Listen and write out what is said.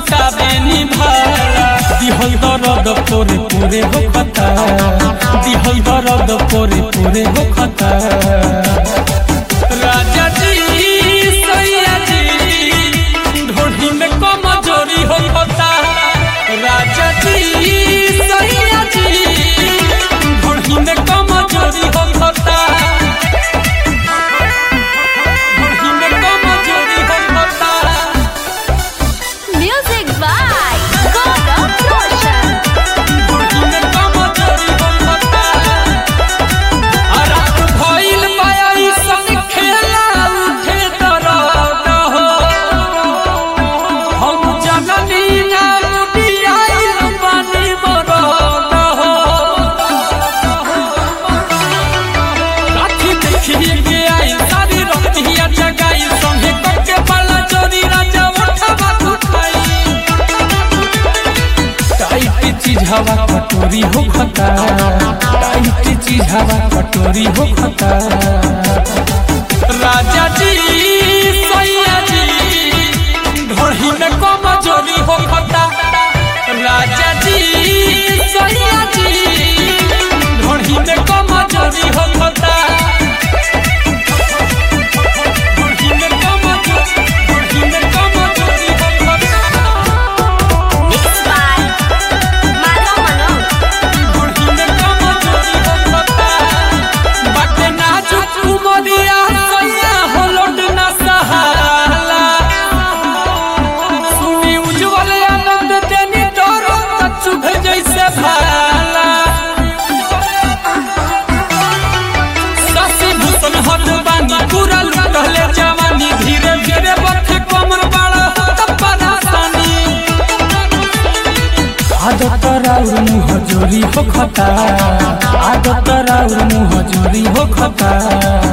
सटावे निभाला दिहल दर्द पोरे पोरे हो खता दिहल दर्द पोरे पोरे हो खता राजा जी सैया जी ढोढ़ी में कमजोरी हो खता राजा जी सैया जी ढोढ़ी में कमजोरी हो खता ढोढ़ी में कमजोरी हो खता Music by Gaurav Roshan. Tight चीज हवा कटोरी हो खता टाइट चीज हवा कटोरी हो खता राजा जी सैया जी ढोढ़ी में कमजोरी हो खता राजा जी सैया जी ढोढ़ी में कमजोरी हो खता ढोढ़ी में कमजोरी ढोढ़ी में कमजोरी हो खता Mixed by Madhav Manoj. पूरा लुटले जवानी धीरे धीरे बथे कमर बड़ा होता परेशानी आदत राउर मुह जोरी हो खता आदत राउर मुह जोरी हो खता